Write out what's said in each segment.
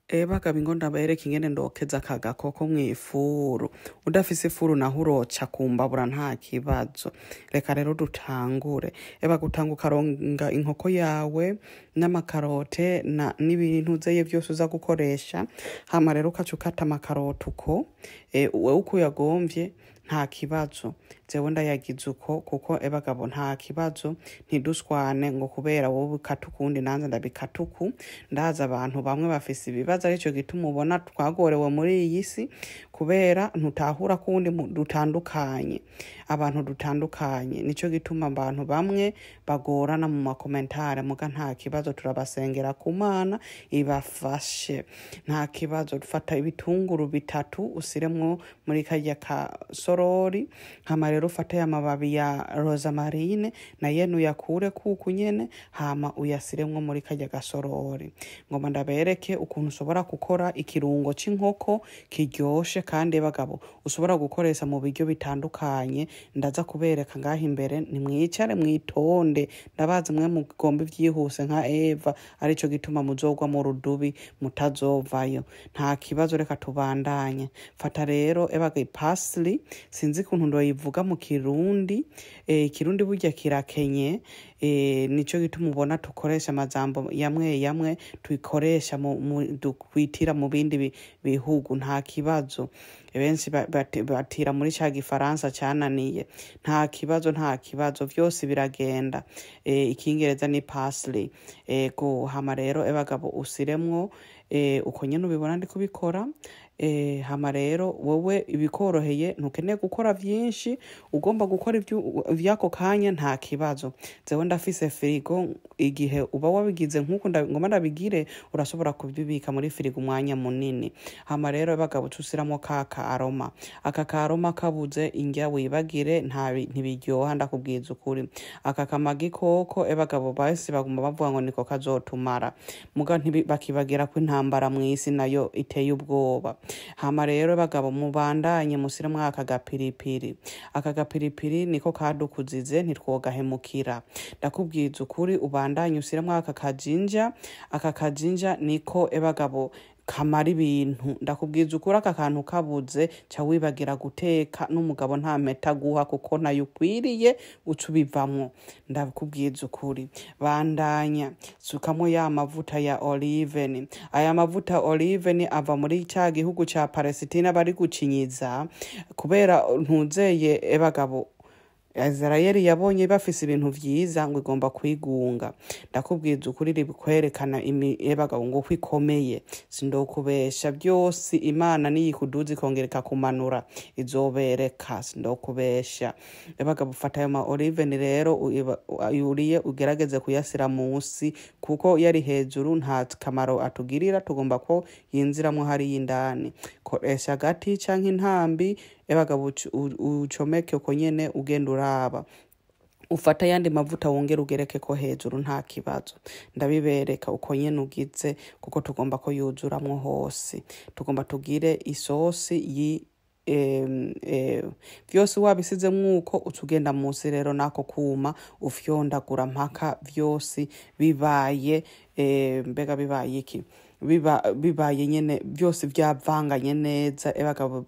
bagabo ingo ndabereka ingene ndokeza aka gakoko mw'ifuru udafise ifuru naho uroca kumbabura nta kibazo reka rero dutangure eba gutanga ukaronga inkoko yawe n'amakarote na n'ibintu uzeye vyose uza gukoresha hama rero ukaca ukata amakarote uko e, wewe uko uyagomvye nta kibazo jewe ndayagize uko kuko ebagabo nta kibazo ntiduswane ngo kubera wowe ukata ukundi nanze ndabikata uku ndazi abantu bamwe bafise ibibazo arico gituma ubona twagorewe muri iyi si kubera ntutahura kuwundi mu- dutandukanye abantu dutandukanye nico gituma abantu bamwe bagorana mu makomentare muga nta kibazo turabasengera ku mana ibafashe nta kibazo fata ibitunguru bitatu usiremwo muri karya ka sorori hama rero ufate amababi ya rosamarine na yene uyakure kuku nyene hama uyasiremwo muri karya gasorori ngoma ndabereke ukuntu ushobora gukora ikirungo c'inkoko kiryoshe kandi bagabo ushobora gukoresha mu biryo bitandukanye ndaza kubereka ngaho imbere nimwicare mwitonde ndabazi mwe mugomba ivyihuse nka eva arico gituma muzogwa mu rudubi mutazovayo nta kibazo reka tubandanye fata rero ebaga ipasili sinzi ukuntu ndoyivuga mu kirundi eh, ikirundi burya kirakenye eh, nico gituma ubona tukoresha amajambo yamwe yamwe tuyikoresha mu, mu, dukwitira mu bindi bi- bihugu nta kibazo benshi ba- bati- batira muri ca gifaransa cananiye nta kibazo nta kibazo vyose biragenda eh, ikingereza ni pasli ego hama rero ebagabo usiremwo eh, uko nyene ubibona ndi kubikora eh, hama rero wowe ibikoroheye ntukeneye gukora vyinshi ugomba gukora ivyu- ivyako kanya nta kibazo zewe ndafise firigo igihe uba wabigize nk'uko nda- ngoma ndabigire urashobora kubibika muri firigo umwanya munini hama rero bagabo usiramo ka karoma aka karoma kabuze indya wibagire ntabi- ntibiryoha ndakubwiza ukuri aka kamagi koko ebagabo basi baguma bavuga ngo niko kazotumara muga ntibi- bakibagira ko intambara mw'isi nayo iteye ubwoba hama rero bagabo mubandanye musiremwo aka gapiripiri aka gapiripiri niko kadukuzize ntitwogahemukira ndakubwiza ukuri ubandanye usiremwo aka kajinja aka kajinja niko ebagabo kamara ibintu ndakubwiza ukuri aka kantu kabuze ca wibagira guteka n'umugabo nta mpeta guha kuko nayo ukwiriye uca ubivamwo ndakubwiza ukuri bandanya sukamwo ya mavuta ya oliveni aya mavuta oliveni ava muri ca gihugu ca palesitina bari gucinyiza kubera ntuzeye ebagabo Israeli yabonye bafise ibintu vyiza ngo igomba kwigunga ndakubwiza ukuri ribikwerekana ebagabo ngo uko ikomeye sindokubesha byose imana niyikuduza ikongera ikakumanura izobereka sindokubesha ebagabo ufata ayo ma oliveni rero uiba- yuriye ugerageze kuyasira musi kuko yari hejuru nta kamaro atugirira tugomba ko yinziramwo hariya indani koresha agati canke intambi ebagabo uc- u- ucomeke uko nyene ugenda uraba ufata yandi mavuta wongera ugereke ko hejuru nta kibazo ndabibereka uko nyene ugize kuko tugomba ko yuzuramwo hose tugomba tugire isosi yi em, eh, vyose wabisizemwo uko uca ugenda musi rero nako kuma ufyondagura mpaka vyose bibaye eh, mbega bibaye iki biba bibaye nyene byose byavanganye neza ebagabo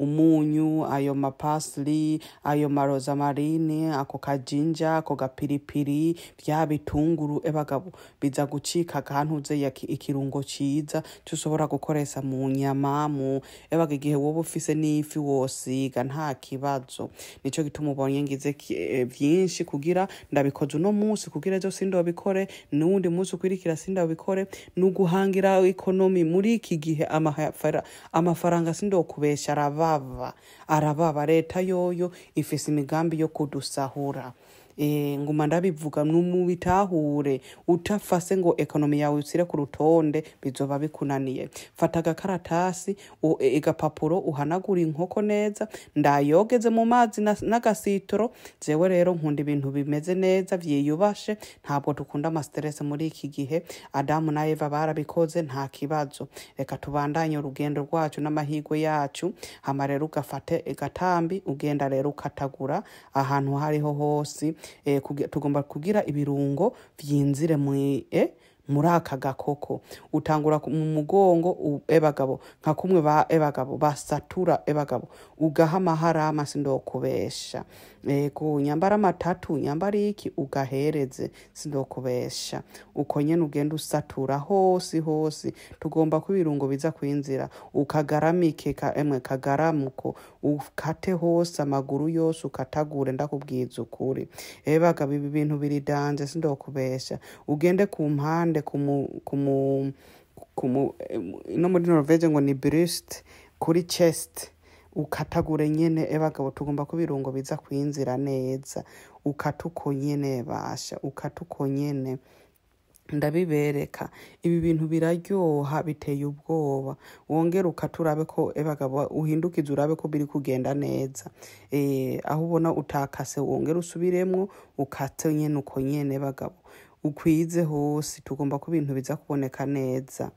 umunyu ayo mapasli ayo marosamarine ako kajinja ako gapiripiri vya bitunguru ebagabo biza gucika akantuze ya ki- ikirungo ciza tushobora gukoresha mu nyama mu ebaga igihe wowe ufise n'ifi wosiga nta kibazo nico gituma ubonye ngize ki- eh, vyinshi kugira ndabikoze uno munsi kugira ejo sindobikore n'uwundi munsi ukwirikira sindabikore nuguhangira ekonomi muri iki gihe amafara- amafaranga sindokubesha arababa arababa leta yoyo ifise imigambi yo kudusahura Eh, nguma ndabivuga numubitahure utafase ngo ekonomi yawe usire ku rutonde bizoba bikunaniye fata agakaratasi u- e- agapapuro uhanagura inkoko neza ndayogeze mu mazi na- n'agasitoro jewe rero nkunda ibintu bimeze neza vyiyubashe ntabwo dukunda amasterese muri iki gihe adamu na eva barabikoze nta kibazo reka tubandanye urugendo rwacu n'amahirwe yacu hama rero ugafate agatambi ugenda rero ukatagura ahantu hariho hose eh, kugi- tugomba kugira ibirungo vyinzire mwi eh, muri aka gakoko utangura ku- mu mugongo u- ebagabo nka kumwe ba ebagabo basatura ebagabo ugaha amaharama sindokubesha ego nyambara amatatu nyambara iki ugahereze sindokubesha uko nyene ugenda usatura hose hose tugomba ko ibirungo biza kwinzira ukagaramike ka, emwe kagaramuko ukate hose amaguru yose ukatagure ndakubwiza ukuri ebagabo ibi bintu biri danje sindokubesha ugende ku mpande kumu, kumu, kumu, em, no muri norvege ngo ni brust kuri chest ukatagure nyene ebagabo tugomba ko ibirungo biza kwinzira neza ukata uko nyene basha ukata uko nyene ndabibereka ibi bintu biraryoha biteye ubwoba wongere ukata urabe ko ebagabo uhindukize urabe ko biri kugenda neza eh aho ubona utakase wongere usubiremwo ukate nyene uko nyene bagabo ukwize hose tugomba ko ibintu biza kuboneka neza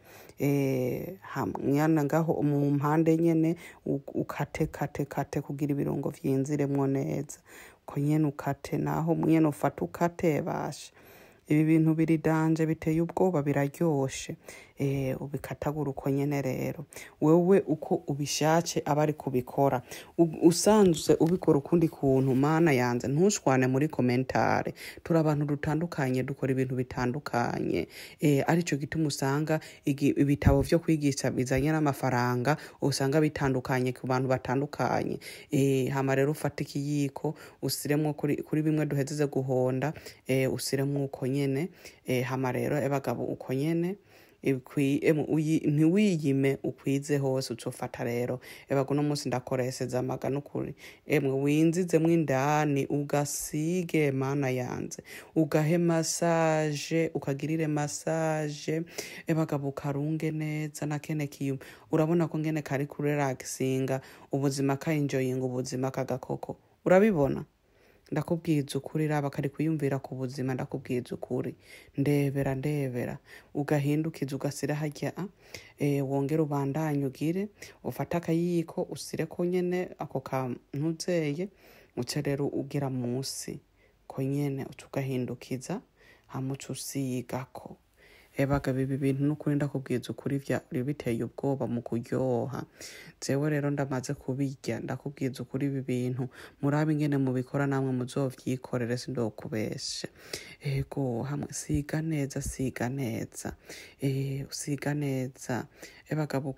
eh hamwana ngaho mu mpande nyene u- ukate kate kate kugira ibirungo vyinziremwo neza ko nyene ukate naho nyene ufata ukate basha ibi bintu biri danje biteye ubwoba biraryoshe eh ubikatagura uko nyene rero wewe uko ubishatse aba ari kubikora U- usanzwe ubikora ukundi kuntu mana yanze ntushwane muri komentare turi abantu dutandukanye dukora ibintu bitandukanye eh arico gituma usanga igi- ibitabo vyo kwigisha bizanye n'amafaranga usanga bitandukanye ku bantu batandukanye eh hama rero ufata ikiyiko usiremwo kuri, kuri bimwe duhezeze guhonda eh usiremwo uko nyene eh hama rero ebagabo uko nyene ikwi- emu, uyi- ntiwiyime ukwize hose ucofata rero ebaga uno munsi ndakoreseza amaga nukuri emwe winzizemwo indani ugasige mana yanze ugahe masaje ukagirire masaje ebagabo ukarunge neza na kene kiyuma urabona ko ngene kari kurelaxinga ubuzima kainjoyinga ubuzima kagakoko urabibona ndakubwiza ukuri raba kari kwiyumvira ku buzima ndakubwiza ukuri ndebera ndebera ugahindukiza ugasira harya e, wongere ubandanye ugire ufate akayiko usireko nyene ako kantuzeye uce rero ugira musi ko nyene uca ugahindukiza hama uca usigako ebaga bibi bintu n'ukuri ndakubwiza ukuri vyari biteye ubwoba mu kuryoha jewe rero ndamaze kubirya ndakubwiza ukuri ibi bintu murabe ingene mubikora namwe muzovyikorere sindokubeshe ego hamwe siga neza siga neza eh usiga neza ebagabo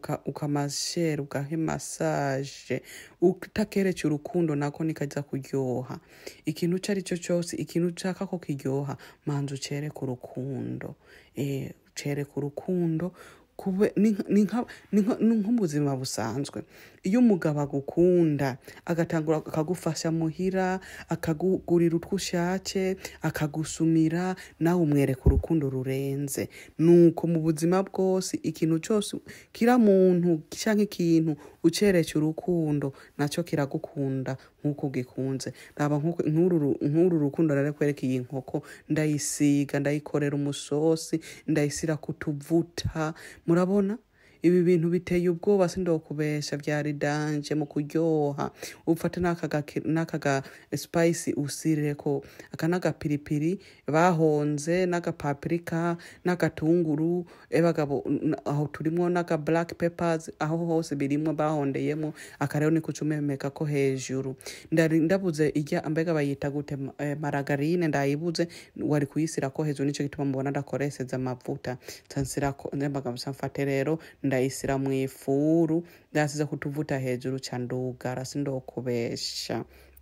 ukamashere ugahe masaje utakerece urukundo nako nikaza kuryoha ikintu ico ari cyo cyose ikintu ushaka ko kiryoha manza ucereke urukundo eh ucereke urukundo kube ni nka- ni nka- ni nka- ni nk'ubuzima busanzwe iyo umugabo agukunda agatangura akagufasha muhira akakugurira utwo ushatse akagusumira nawe umwereka urukundo rurenze nuko mu buzima bwose ikintu cyose kira muntu canke ikintu ucereke urukundo naco kiragukunda nk'uko ugikunze raba nk'uko- nk'uru ru- nk'uru rukundo rero kwereka iyi nkoko ndayisiga ndayikorera umusosi ndayisira kutuvuta murabona ibi bintu biteye ubwoba sindokubesha vyari danje mu kuryoha ufate n'akaga spice usireko aka n'agapiripiri bahonze n'agapapirika n'agatunguru ebagabo n- aho turimwo n'aga black peppers aho hose birimwo bahondeyemwo aka rero niko ucumemeka ko hejuru ndari ndabuze irya mbega bayita gute ma- eh, maragarine ndayibuze wari kuyisirako hejuru nico gituma mubona ndakoreseza amavuta cansirako ndembaga mfate rero ndayisira mu ifuru ndasize kutuvuta hejuru ca ndugara sindokubesha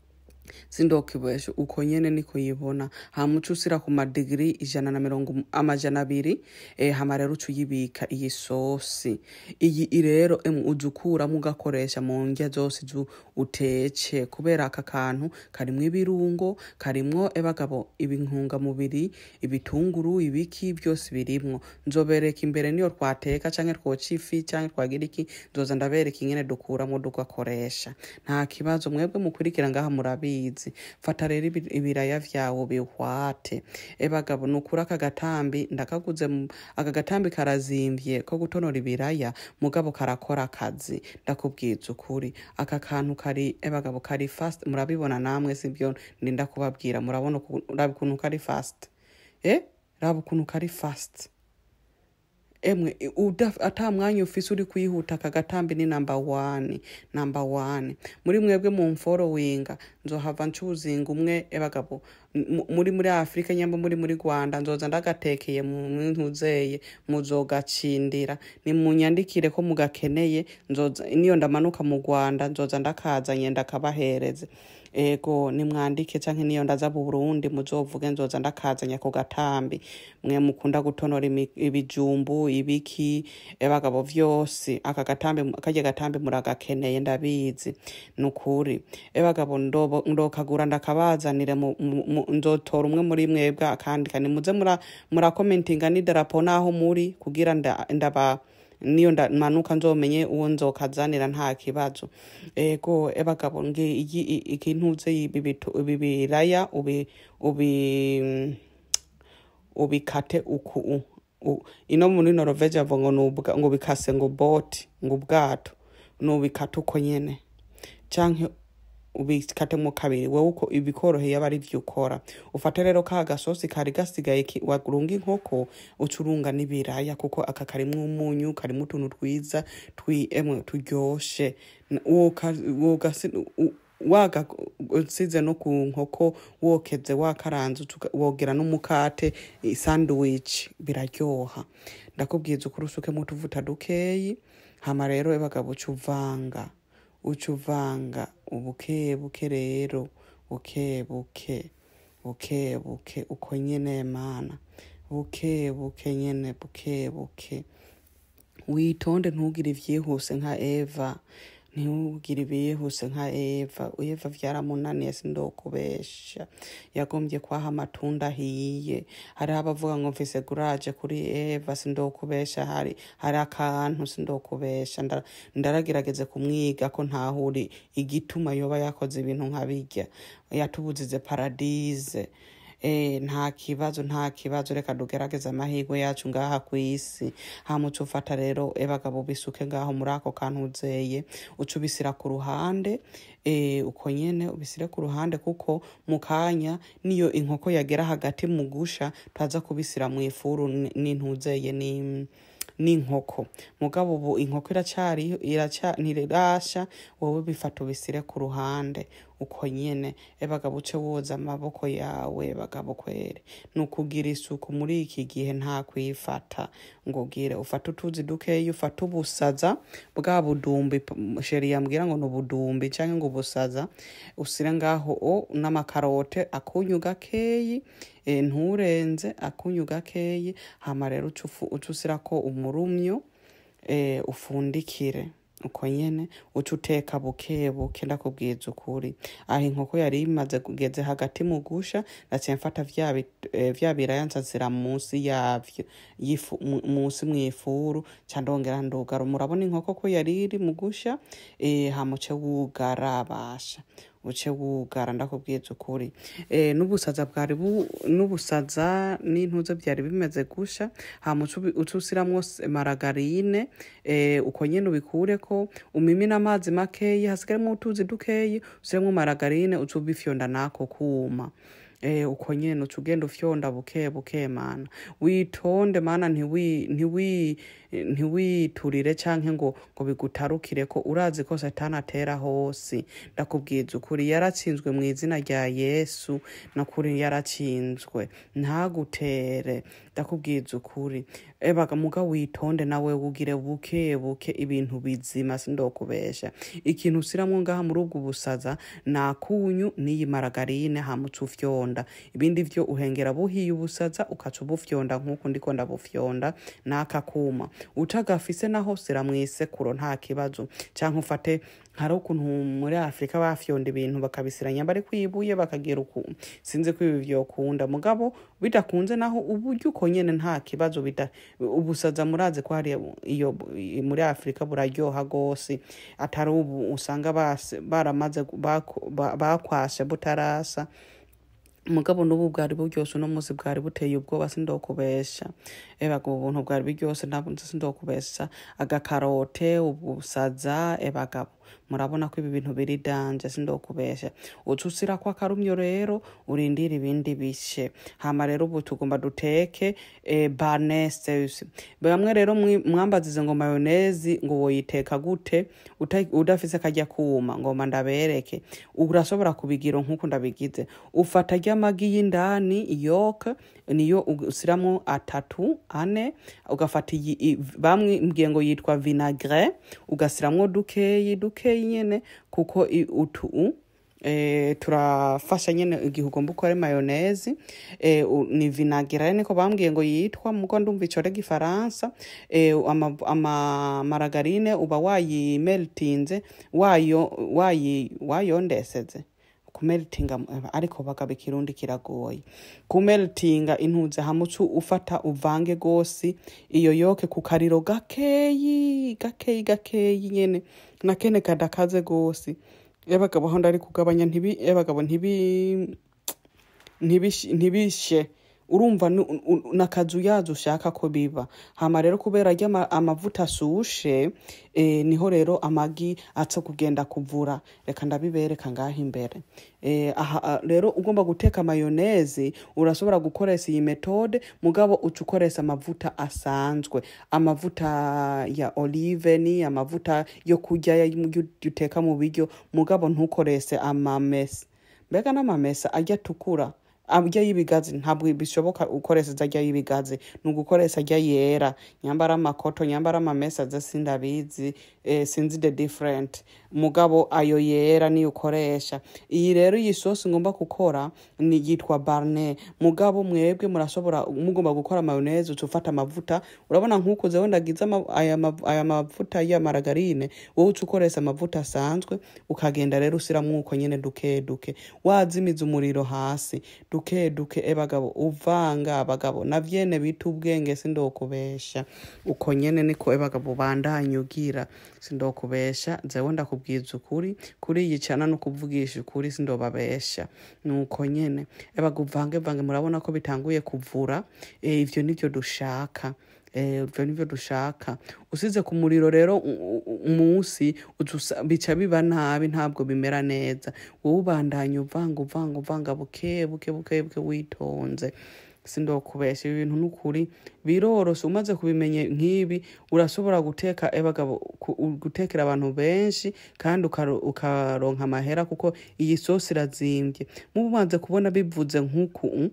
sindokibesha uko nyene niko yibona hama uca usira ku madigiri ijana na mirongo um- amajana abiri eh, hama rero uca uyibika iyi sosi iyi i rero emu uza ukuramwo ugakoresha mu ndya zose izo utece kubera aka kantu karimwo ibirungo karimwo ebagabo ibintungamubiri ibitunguru ibiki byose birimwo nzobereka imbere niyo twateka canke twoca ifi canke twagira iki nzoza ndabereka ingene dukuramwo dugakoresha nta kibazo mwebwe mukurikira ngaha murabizi fata rero ibi- ibiraya vyawe bihwate ebagabo nukuri aka gatambi ndakaguze mu- aka gatambi karazimvye ko gutonora ibiraya mugabo karakora akazi ndakubwiza ukuri aka kantu kari ebagabo kari fast murabibona namwe sibyo ndinda kubabwira murabona uku- uraba ukuntu kari fast eh raba ukuntu kari fast emwe uda- ata mwanya ufise uri kwihuta aka gatambi ni namba wani namba wani muri mwebwe mu mforowinga nzohava ncuzinga umwe ebagabo mu- muri muri afurika nyamba muri muri rwanda nzoza ndagatekeye mu ntuzeye muzogacindira nimunyandikire ko mugakeneye nzoza niyo ndamanuka mu rwanda nzoza ndakazanye ndakabahereze ego nimwandike canke niyo ndaza mu burundi muzovuge nzoza ndakazanya ku gatambi mwe mukunda gutonora imi- ibijumbu ibiki ebagabo vyose aka gatambi karya gatambi muragakeneye ndabizi nukuri ebagabo ndobo- ndokagura ndakabazanire mu- mu- mu- nzotora umwe muri mwebwe akandika nimuze mura murakomentinga n'idarapo naho muri kugira nda- ndaba niyo ndamanuka nzomenye uwo nzokazanira nta kibazo ego ebagabo ngi iyi- i- ikintuze ibi bitu- ibi biraya ubi ubi ubikate uku u- u- ino muri norvege avuga ngo nubwa- ngo bikase ngo boti ngo ubwato nubikate uko nyene canke ubikatemo kabiri wowe uko ibikoroheye aba ari vyo ukora ufate rero ka gasosi kari gasigaye ki- warunga inkoko uca urunga n'ibiraya kuko aka karimwo umunyu karimwo utuntu twiza twi emwe turyoshe N- woka- wogasi- u- wagasize no ku nkoko wokeze wakaranze uca uga- wogera n'umukate i- sandwich biraryoha ndakubwiza ukuri usukemo utuvuta dukeyi hama rero ebagabo uca uvanga uca uvanga ubuke buke rero buke buke buke buke uko nyene mana buke buke nyene buke buke witonde ntugire ivyihuse nka eva ntugire ibihuse nka eva eva vyaramunaniye sindokubesha yagombye kwaha amatunda ahiye hariho abavuga ngo mfise guraje kuri eva sindokubesha hari hari akantu sindokubesha Nda- ndaragerageze kumwiga ko ntahuri igituma yoba yakoze ibintu nka birya yatubuzize paradize Eh, nta kibazo nta kibazo reka dugerageze amahirwe yacu ngaha ku isi hamuca ufata rero ebagabo bisuke ngaho muri ako kantu uzeye uca ubisira ku ruhande eh, uko nyene ubisire ku ruhande kuko mu kanya niyo inkoko yagera hagati mu gusha twaza kubisira mu ifuru n- n'intuzeye ni n'inkoko mugabo ubu inkoko iracari iraca ntirasha wowe bifata ubisire ku ruhande uko nyene ebagabo uce woza amaboko yawe bagabo kwere ni ukugira isuku muri iki gihe nta kwifata ngo ugire ufate utuzi dukeyi ufate ubusaza bwa budumbi p- sheri yambwira ngo ni ubudumbi canke ngo ubusaza usire ngaho o n'amakarote akunyu gakeyi e, nturenze akunyu gakeyi hama rero uca ufu- uca usirako umurumyo e, ufundikire uko nyene uca uteka buke buke ndakubwiza ukuri aho inkoko yari imaze kugeze hagati mu gusha naciye mfata vya bit- eh, vya biraya nzazira munsi yavyo yifu- mu- munsi mw'ifuru ca ndongera ndugara murabona inkoko ko yari iri mu gusha eh, hama uce wugara basha uce wugara ndakubwiza ukuri eh, n'ubusaza bwari bu n'ubusaza n'intuze byari bimeze gusha hama uce ubi- uce usiramwo s- maragarine eh, uko nyene ubikureko umimine amazi makeyi hasigaremo utuzi dukeyi usiremwo maragarine uce ubifyonda nako kuma Eh, uko nyene uca ugenda ufyonda buke buke mana witonde mana ntiwi ntiwi ntiwiturire canke ngo ngo bigutarukire ko urazi ko satani atera hose ndakubwiza ukuri yaratsinzwe mu izina rya yesu nakuri yaratsinzwe ntagutere ndakubwiza ukuri ebaga muga witonde nawe ugire buke buke ibintu bizima sindokubesha ikintu usiramwo ngaha muri ubwo busaza nakunyu n'iyi maragarine hamutse ufyonda ibindi vyo uhengera buhiye ubusaza ukaca ubufyonda nk'uko ndiko ndabufyonda n'aka kuma utagafise naho sira mw'isekuro nta kibazo canke ufate hari ukuntu muri afurika bafyonda ibintu bakabisiranya bari kwibuye bakagira uku sinzi ko ibi vyokunda mugabo bidakunze naho uburyo uko nyene nta kibazo bida ubusaza murazi ko hari iyo muri afurika buraryoha gose atari ubu usanga base- baramaze bako- ba- bakwashe butarasa mugabo n'ubu bwari buryoshe uno munsi bwari buteye ubwoba sindokubesha ebaga ubuntu bwari buryoshe ntabwo nzi sindokubesha agakarote ubusaza ebagabo murabona ko ibi bintu biri danje sindokubesha uca usirako akarumyo rero urindira ibindi bishe hama rero ubu tugomba duteke eh, barneses bamwe rero mwi- mwambazize ngo mayonezi ngo woyiteka gute uta- udafise kajya kuma ngomba ndabereke urashobora kubigira nk'uko ndabigize ufata ry'amagi y'indani yoke niyo usiramwo atatu ane ugafata iyi i- bamwe mbwiye ngo yitwa vinagre ugasiramwo dukeyi dukeyi nyene kuko i- utu Eh, turafasha nyene igihe ugomba ukore mayonezi eh, u- ni vinagre niko bambwiye ngo yitwa muko ndumva icore gifaransa eh, ama, ama maragarine uba wayimeltinze wayo wayi wayondeseze kumeltinga ariko bagaba ikirundi kiragoye kumeltinga intuze hamucu ufata uvange gose iyo yoke ku kariro gakeyi gakeyi gakeyi nyene nakene kadakaze gose y'abagabo aho ndari kugabanya ntibi y'abagabo ntibi ntibish- ntibishe urumva ni- u- nakazu yazo ushaka ko biba hama rero kubera arya ama- amavuta asushe eh, niho rero amagi aza kugenda kuvura reka ndabibereka ngaho imbere eh, aha ah, rero ugomba guteka mayonezi urashobora gukoresha iyi metode mugabo uca ukoresha amavuta asanzwe amavuta ya olive ni amavuta yo kurya ya- yo uteka mu biryo mugabo ntukoreshe amamesa mbega n'amamesa ajya atukura ajya y'ibigazi ntabwo bishoboka ukoresheje ajya y'ibigazi ni ugukoresha ajya yera nyambara amakoto nyambara amamesa ze sindabizi eh, sinzi the different mugabo ayo yera niyo ukoresha iyi rero iyi sosi ngomba gukora ni yitwa barne mugabo mwebwe murashobora mugomba gukora mayoneze uca ufata amavuta urabona nk'uko zewe ndagize ama- aya mav- aya mavuta ya maragarine wowe uca ukoresha amavuta asanzwe ukagenda rero usiramwo uko nyene duke duke wazimiza umuriro hasi duke duke e bagabo uvanga abagabo na vyene bita ubwenge sindokubesha uko nyene niko e bagabo bandanye ugira sindokubesha zewe ndakubwiza ukuri kuri iyi cana no kuvugisha ukuri sindobabesha nuko nyene e bagabo uvange vange murabona ko bitanguye kuvura e, ivyo nivyo dushaka Eh, ivyo nivyo dushaka usize ku muriro rero u- u- umunsi uca usa- bica biba nabi ntabwo bimera neza wowe ubandanya uvanga uvanga uvanga buke buke buke buke witonze sindokubesha ibi bintu nukuri biroroshe umaze kubimenya nk'ibi urashobora guteka ebagabo gutekera abantu benshi kandi ukaro- ukaronka amahera kuko iyi sosi irazimvye mubanze kubona bivuze nk'uku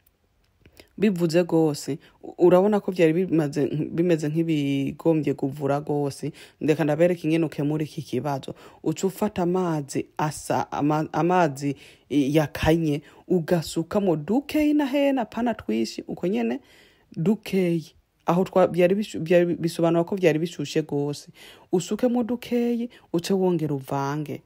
bivuze rwose urabona ko byari bimaze bimeze nk'ibigombye kuvura rwose ndeka ndabereka ingene ukemura iki kibazo uca ufata amazi asa ama, amazi eh, yakanye ugasukamo dukeyi na hena pana twishi uko nyene dukeyi aho twa byari bishu- byari bisobanura ko byari bishushe rwose usukemo dukeyi uce wongera uvange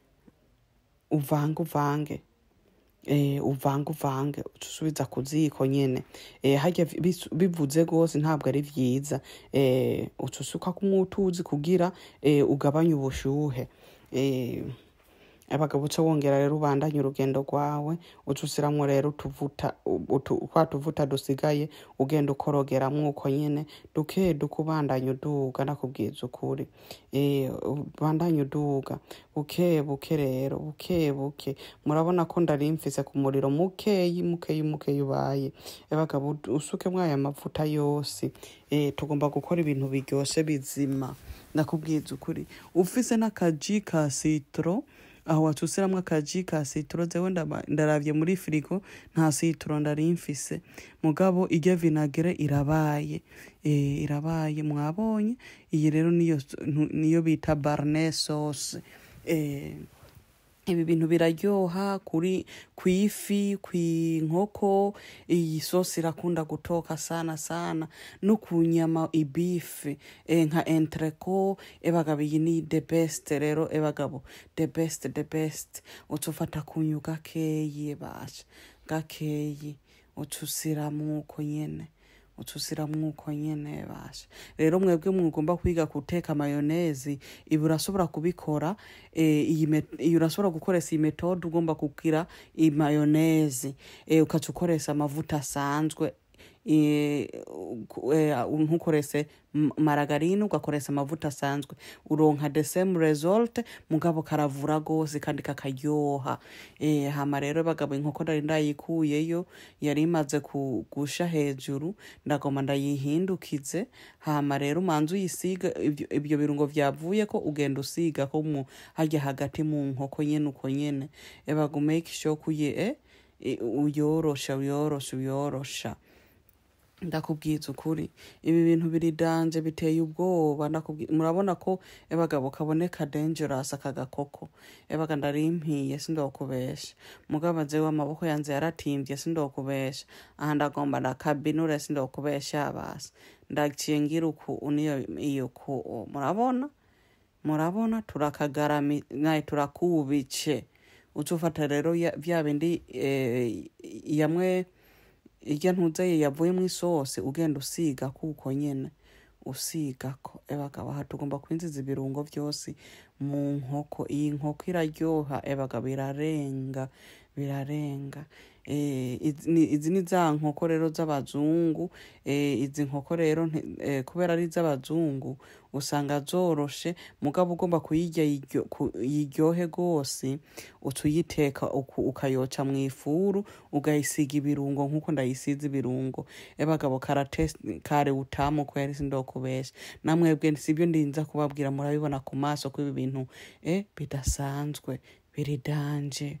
uvange uvange eh, uvange uvange uca usubiza ku ziko nyene eh, harya bisu- bivuze rwose ntabwo ari vyiza eh, uca usukako umwutuzi kugira eh, ugabanye ubushuhe eh, abagabo uca wongera rero ubandanye urugendo rwawe uca usiramwo rero utuvuta utu- twa tuvuta dusigaye ugenda ukorogeramwo uko nyene duke duke ubandanye uduga nakubwiza ukuri eh, ubandanye uduga buke buke rero buke buke murabona ko ndari mfise ku muriro mukeyi mukeyi mukeyi ubaye abagabo usukemwo aya mavuta yose eh, tugomba gukora ibintu biryoshe bizima nakubwiza ukuri ufise n'akaji ka sitro aho watusiramwo akaji ka sitro zewe ndaba- ndaravye muri firigo nta sitro ndari mfise mugabo irya vinagre irabaye eh, irabaye mwabonye iyi rero niyo ntu- niyo bita barne sauce eh, ibi bintu biraryoha kuri kwifi kwinkoko iyi sosi irakunda gutoka sana sana no ku nyama ibife e, nka entreco ebagabo iyi ni the best rero ebagabo the best the best uca ufata kunyu gakeyi basha gakeyi uca usiramwo uko nyene utusiramwo uko nyene basha rero mwebwe mugomba kwiga guteka mayonezi ibi urashobora kubikora eh, iyi met- iyi urashobora gukoresha iyi metode ugomba kugira imayonezi eh, ukaca ukoresha amavuta asanzwe eh, ku- eh, ntukorese m- maragarine ugakoresa amavuta asanzwe uronka the same result mugabo karavura gose kandi kakaryoha eh, hama rero bagabo inkoko nari ndayikuyeyo yari imaze ku- gusha hejuru ndagoma ndayihindukize hama rero umanza uyisiga ibyo, ibyo birungo vyavuye ko ugenda usiga ko mu harya hagati mu nkoko nyene uko nyene ebaga make sure kuye eh, i- uyorosha uyorosha uyorosha ndakubwiza ukuri ibi bintu biri danje biteye ubwoba ndakubwi- murabona ko ebagabo kaboneka dangerous aka gakoko ebaga ndarimpiye sindokubesha mugabo jewe amaboko yanze yaratimvye sindokubesha aha ndagomba ndakabinure sindokubesha basi ndaciye ngira uku uniyo iyo ku murabona murabona turakagarami naye turakubice uca ufata rero ya- vya bindi eh, yamwe irya ntuzeye yavuyemo isosi ugenda usiga kuko nyene usigako ebagabo aha tugomba kwinjiza ibirungo vyose mu nkoko iyi nkoko iraryoha ebagabo birarenga birarenga Eh, izi ni- izi ni za nkoko rero z'abazungu eh, izi nkoko rero nti- eh, kubera ari iz'abazungu usanga zoroshe mugabo ugomba kuyirya yiryo- ku- yiryohe rwose uca uyiteka uku- ukayoca mu ifuru ugayisiga ibirungo nk'uko ndayisize ibirungo ebagabo karatesi kare utamu kweri sindokubesha namwebwe sibyo ndinza kubabwira murabibona ku maso ko ibi bintu eh, bidasanzwe biri danje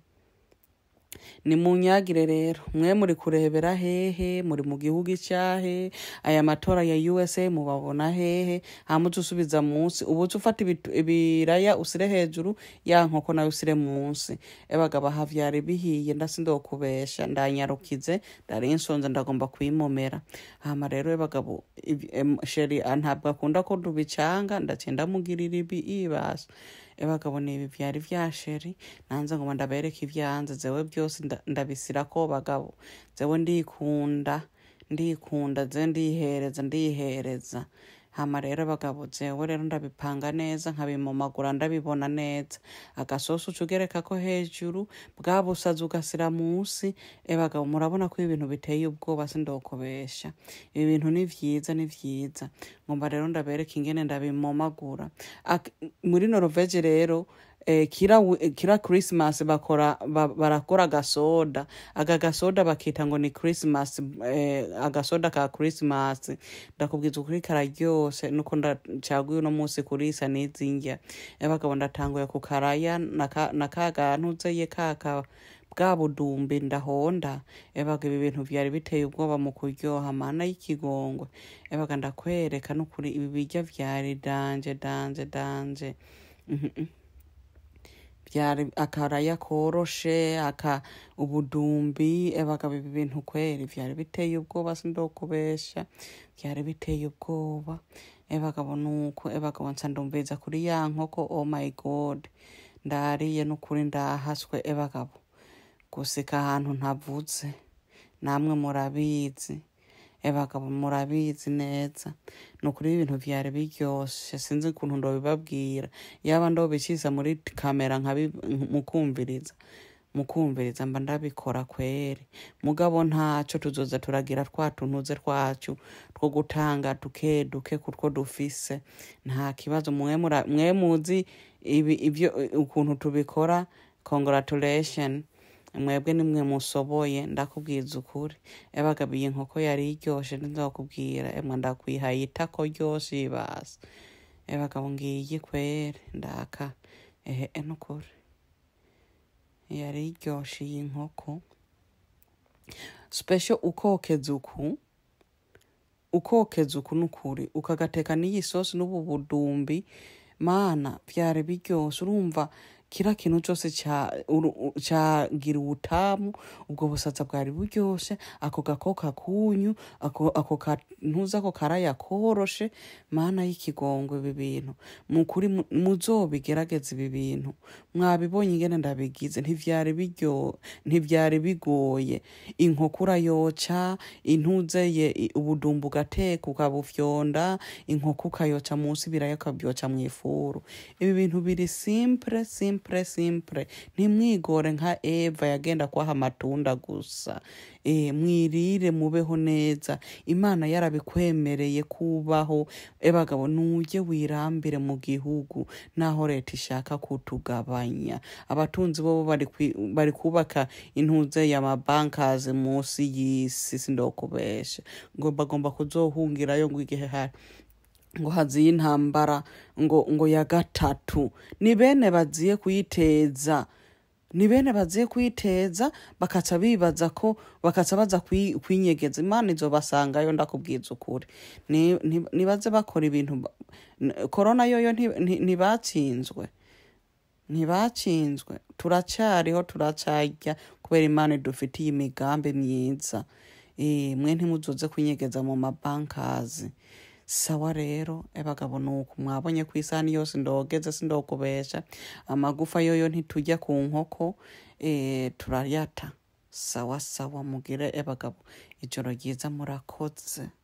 ni munyagire rero mwe muri kurebera hehe muri mu gihugu icyahe aya matora ya usa mubabona hehe hamuze usubiza munsi ubu uca ufata ibitu- ibiraya usire hejuru ya nkoko nayo usire munsi ebagabo aha vyari bihiye ndasindokubesha ndanyarukize ndari nsonze ndagomba kuyimomera hama rero ebagabo ibi- em, sheri ah, ntabwo akunda ko tubicanga ndaciye ndamugirira ibi ibasa ebagabo ni ibi vyari vya sheri nanze ngo ndabereke ivyanze zewe byose nda- ndabisira ko bagabo zewe ndikunda ndikunda ze ndihereza ndihereza hama rero bagabo jewe rero ndabipanga neza nkabimomagura ndabibona neza agasosi uca ugerekako hejuru bwa busazi ugasira musi ebagabo murabona ko ibintu biteye ubwoba sindokobesha ibi bintu ni vyiza ni vyiza ngomba rero ndabereka ingene ndabimomagura Ak- muri norvege rero eh, kira, wi- kira christmas bakora ba, barakora agasoda aga gasoda bakita ngo ni christmas eh, agasoda ka christmas ndakubwiza ukuri kararyose nuko ndacaguye uno munsi kurisa nizindya abagabo ndatanguye kukaraya na ka- na ka gantuzeye kaka bwa budumbi ndahonda ebaga ibi bintu vyari biteye ubwoba mu kuryoha mana y'ikigongwe ebaga ndakwereka n'ukuri ibi birya vyari danje danje danje Mhm, mhm. byari akaraya koroshe aka ubudumbi ebaga ibi bintu kweri vyari biteye ubwoba sindokubesha vyari biteye ubwoba ebagabo nuko ebagabo nsa ndumviza kuri ya nkoko oh my god ndariye n'ukuri ndahaswe ebagabo gusika ahantu ntavuze namwe murabizi ebagabo murabizi neza ni ukuri ibintu vyari biryoshe sinzi ukuntu ndobibabwira yaba ndobiciza muri kamera nkabi mukumviriza mukumviriza mba ndabikora kweri mugabo ntaco tuzoza turagira twa tuntuze twacu two gutanga duke duke kutwo dufise nta kibazo mwe mura- mwe muzi ibi ivyo ukuntu tubikora congratulation mwebwe nimwe musoboye ndakubwiza ukuri ebagabo iyi nkoko yari iryoshe ndakubwira emwe ndakwihaye itako ryose ibasa ebagabo ngiyi kweri ndaka ehe e nukuri yari iryoshe iyi nkoko special ukokeza uku ukokeza uku nukuri ukagateka n'iyi sosi n'ubu budumbi mana vyari biryoshe urumva kira kintu cose ca- uru- cagira ubutamu ubwo busaza bwari buryoshe ako gakoka kunyu ako ako kantuza ako karaya koroshe mana y'ikigongwe ibi bintu mukuri mu- muzobigerageza ibi bintu mwabibonye ingene ndabigize ntivyari biryo ntivyari bigoye inkoko urayoca intuzeye i- ubudumbu ugateka ukabufyonda inkoko ukayoca munsi biraya ukabyoca mu ifuru ibi bintu biri simple simple simpure simpure ntimwigore nka eva yagenda kwaha amatunda gusa e, mwirire mubeho neza imana yarabikwemereye kubaho ebagabo nuje wirambire mu gihugu naho leta ishaka kutugabanya abatunzi bobo bari kwi- bari kubaka intuze y'amabankazi munsi y'isi sindokubesha ngo bagomba kuzohungirayo ngo igihe hari ngo haziye intambara ngo ngo ya gatatu ni bene baziye kuyiteza ni bene baziye kuyiteza bakaca bibaza ko bakaca baza kwi- kwinyegeza imana izobasangayo ndakubwiza ukuri Ni- ni- nibaze bakora ibintu ba- n- korona yoyo nti- nti- ntibatsinzwe ntibatsinzwe turacyariho turacarya kubera imana idufitiye imigambi myiza Eh, mwe ntimuzoze kwinyegeza mu mabankazi sawa rero ebagabo nuko mwabonye ku isahani yose ndogeze sindokubesha amagufa yoyo ntitujya ku nkoko eh, turayata sawa sawa mugire ebagabo ijoro ryiza murakoze